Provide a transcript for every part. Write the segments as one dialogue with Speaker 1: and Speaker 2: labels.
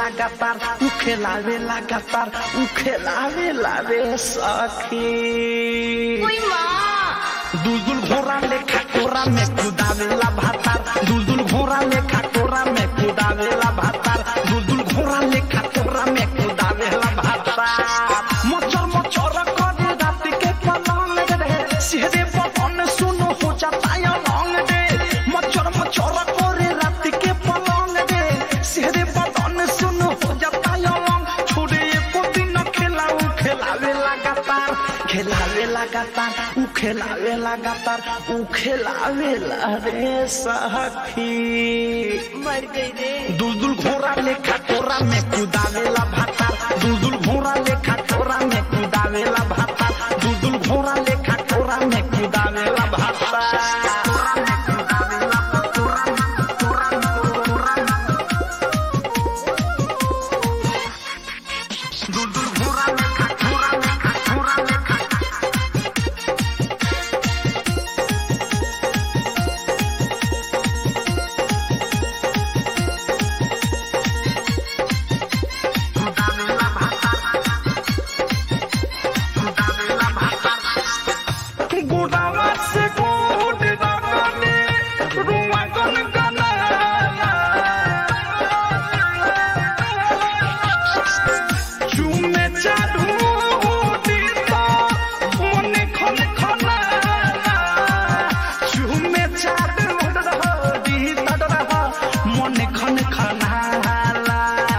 Speaker 1: लगातार उ खेलावे लगातार उ खेलावे लावे सखी
Speaker 2: कोई माँ
Speaker 1: दुलदुल घोड़ा लेखा कोरा में कुदावेला भातार दुलदुल घोड़ा लेखा कोरा में कुदावेला भातार दुलदुल घोड़ा लेखा कोरा में कुदावेला भातार मचर मचर करे रात के पलंग रे सिहरे पवन सुनो हो जाता है लौंग रे मचर मचर करे रात के पलंग रे सिहरे पवन सुनो हो जाता है लौंग छोड़े एको दिन खेलाऊ खेलावे लगातार खेलावे लगातार उ खेलावे लगातार उ खेलावे ला रे सखी
Speaker 2: मर गई रे
Speaker 1: दुलदुल घोड़ा लेखा कोरा में कुदावेला भाता दुलदुल घोड़ा लेखा कोरा में कुदावेला भाता दुलदुल घोड़ा लेखा कोरा में कुदावेला भाता दुलदुल घोड़ा लेखा कोरा लेखा कोरा लेखा कुदावेला भाता कुदावेला भाता गोडावा से गोड दागने रुआ गन गनाला चुमे चाडू दीता मने खन खनाला चुमे चाडू दीता मने खन खनाला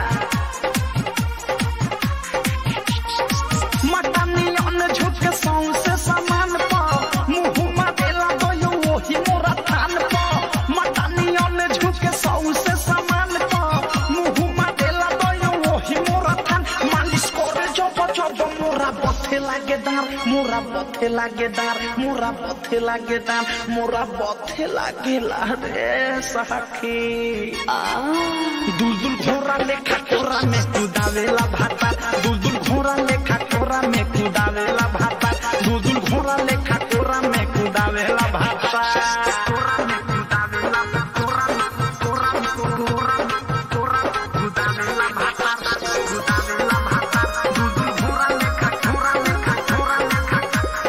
Speaker 1: मटनियन झुक सौंसे समान प मुहुमा देला गयो ओही मोरा थान प मटनियन झुक सौंसे समान प मुहुमा देला गयो ओही मोरा थान मालिश करे जब जब मोरा बथे लागे दार मोरा बथे लागे दार मोरा बथे लागे दार मोरा बथे लागे ला रे सखी आ दुलदुल घोड़ा लेखा कोरा में कुदावेला भाता दुलदुल घोड़ा लेखा कोरा में कुदावेला भाता दुलदुल घोड़ा लेखा कोरा में कुदावेला भाता कोरा में कुदावेला कोरा में कोरा में कोरा में कोरा में कुदावेला भाता कुदावेला भाता दुलदुल घोड़ा लेखा कोरा लेखा कोरा लेखा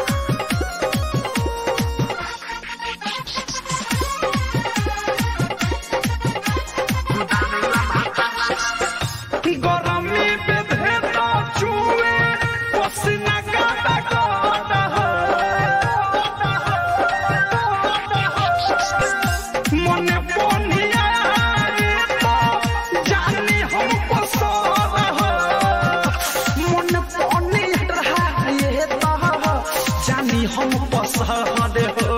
Speaker 1: कुदावेला भाता गरमी बेधे तो चुए पसीना काटा काटा मने पोनिया तो जानी हम पसर मन पोनिया ये तो जानी हम पसर हो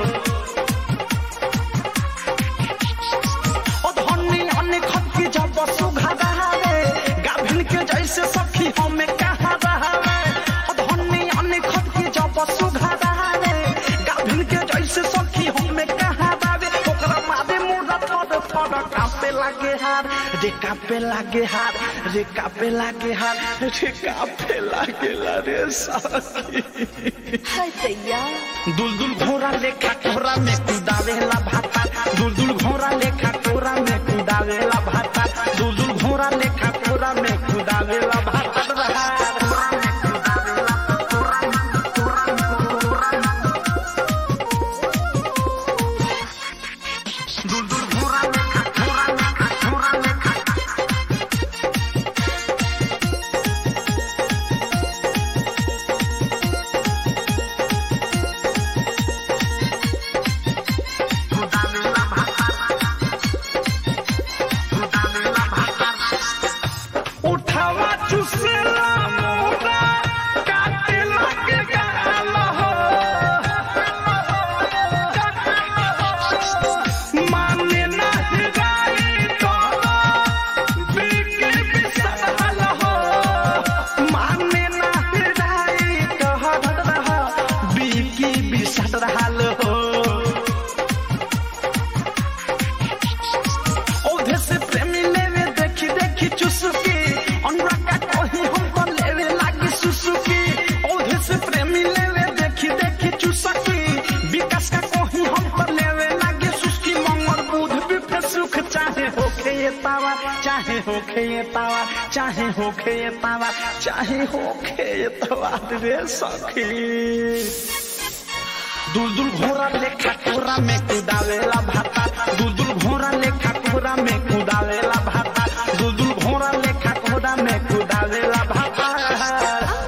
Speaker 1: ओ धनी अन्य खत की जब सुघा रहावे गाभिन के जैसे सखी हमें कहा रहावे ओ धनी अन्य खत की जब सुघा रहावे गाभिन के जैसे सखी हमें कहा रहावे ओकरा मारे मुड़ा थोड़ थोड़ कापे लागे हार रे कापे लागे हार रे कापे लागे हार रे कापे लागे ला रे सखी
Speaker 2: हाय दैया
Speaker 1: दुलदुल घोड़ा लेखा कोरा में कुदावेला भाता दुलदुल घोड़ा लेखा कोरा में कुदावेला भाता दुलदुल घोड़ा लेखा कोरा में कुदावेला भाता रहा कोरा में कुदावेला कोरा में कोरा में कोरा में दुलदुल घोड़ा लेखा कोरा लेखा कोरा लेखा कुदावेला भाता होखे ये तावा चाहे होखे ये तावा चाहे होखे ये तावा रे सखी दुलदुल घोड़ा लेखा कोरा में कुदावेला भाता दुलदुल घोड़ा लेखा कोरा में कुदावेला भाता दुलदुल घोड़ा लेखा